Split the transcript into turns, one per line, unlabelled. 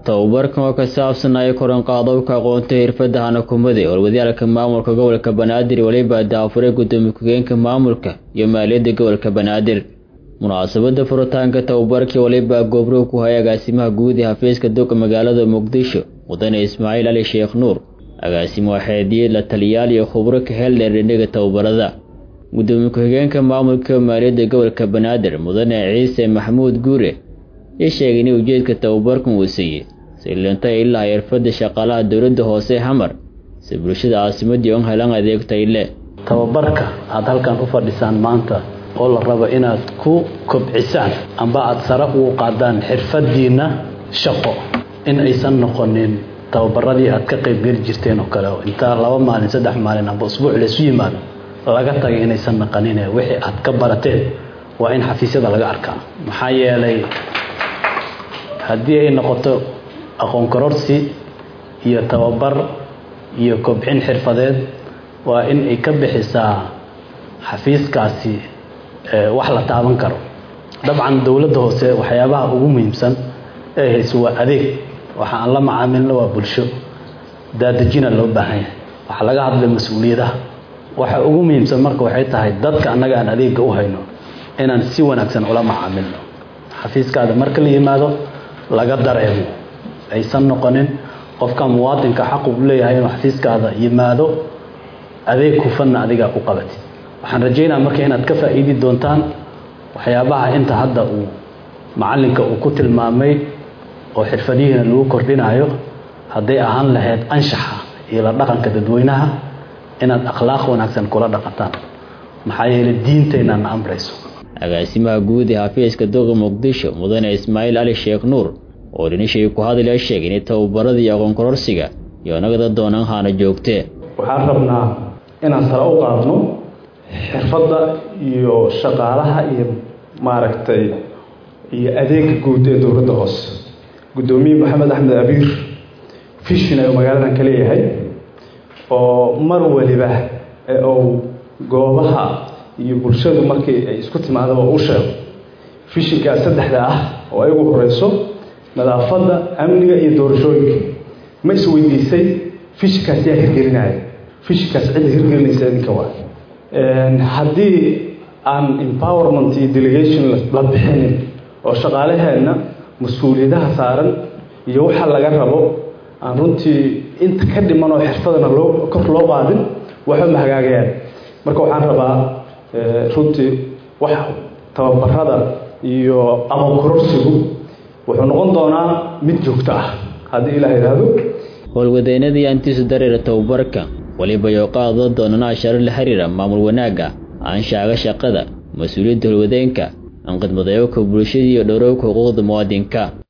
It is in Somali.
tababarkan oo ka saabsanaya koranqaadowka aqoonta xirfadda hanakumade howlwadaalka maamulka gobolka banaadir weliba daafuray gudoomiye ku-geenka maamulka iyo maaliyadda gobolka banaadir munaasabada furitaanka tababarkii waliba goobrow ku hayay agaasimaha guud ee xafiiska doga magaalada muqdisho mudane ismaaciil cali sheekh nuur agaasimo waxeediye la taliyaal iyo khubro ka heldheer dhindhiga tababarada gudoomiye ku-xigeenka maamulka maaliyadda gobolka banaadir mudane ciise maxamuud guure ii sheegay in ujeedka tababarkan uu siiyey sillinta ilaa xirfadda shaqaalaha dowladda hoose xamar si bulshada caasimadii un helan adeeg tayle
tababarka aada halkan u fadhisaan maanta oo la rabo inaad ku kobcisaan amba aada sare ugu qaadaan xirfadiinna shaqo in aysan noqonin tababaradii aad ka qaybgeli jirteen oo kale oo intaa laba maalin saddex maalin amba usbuuc laysu yimaado laga tagay inaysan naqanine wixii aad ka barateen waa in xafiisyada laga arkaa maxaa yeelay haddii ay noqoto aqoon kororsi iyo tababar iyo kobcin xirfadeed waa in ay ka bixisaa xafiiskaasi wax la taaban karo dabcan dowladda hoose waxyaabaha ugu muhiimsan ee hayso waa adeeg waxa aan la macaamilno waa bulsho daadejina loo baahan yahay waxa laga hadlay mas-uuliyadaha waxa ugu muhiimsan marka waxay tahay dadka annaga aan adeegga u hayno inaan si wanaagsan ula macaamilno xafiiskaada marka la yimaado laga dareemo aysan noqonin qofka muwaadinka xaqu u leeyahay inuu xafiiskaada yimaado adeeg hufanna adigaa u qabatid waxaan rajaynaa marka inaad ka faa'iidi doontaan waxyaabaha inta hadda uu macalinka uu ku tilmaamay oo xirfadihiina lagu kordhinayo hadday ahaan lahayd anshaxa iyo la dhaqanka dadweynaha inaad akhlaaq wanaagsan kula dhaqataan maxaa yeelay diinteenna na amrayso
agaasimaha guud ee xafiiska doqa muqdisho mudane ismaaciil cali sheekh nuur oo dhinishii ku hadlaya sheegay in tababarada iyo aqoon kororsiga iyo nagada doonaan haana joogtee
waxaan rabnaa inaan sare u qaadno xirfadda iyo shaqaalaha iyo maaragtay iyo adeega guud ee dowladda hoose guddoomiye maxamed axmed abiir fishin ayuu magaaladan ka leeyahay oo mar waliba ou goobaha iyo bulshadu markii ay isku timaadaba u sheego fishinkaas saddexda ah oo ay ugu horeyso nadaafadda amniga iyo doorashooyinka ma isweydiisay fishinkaas yaa hirgelinaya fishinkaas cidda hirgelinaysa idinka waa haddii aan empowerment iyo delegation la bixinin oo shaqaalaheenna mas-uuliyadaha saaran iyo waxa laga rabo aan runtii inta ka dhiman oo xirfadana loo kor loo qaadin waxba ma hagaagayaan marka waxaan rabaa runtii wax tababarada iyo aqoon kororsigu wuxuu noqon doonaa mid joogto ah haddii ilaah yidhaahdo
howlwadeennadii antiisu dareera tababarka weliba yoo qaado doonana asharo la xiriira maamul wanaagga aanshaaga shaqada mas-uuliyadda howlwadeenka aan khidmadayoka bulshadii iyo dhowrowka xuquuqda muwaadinka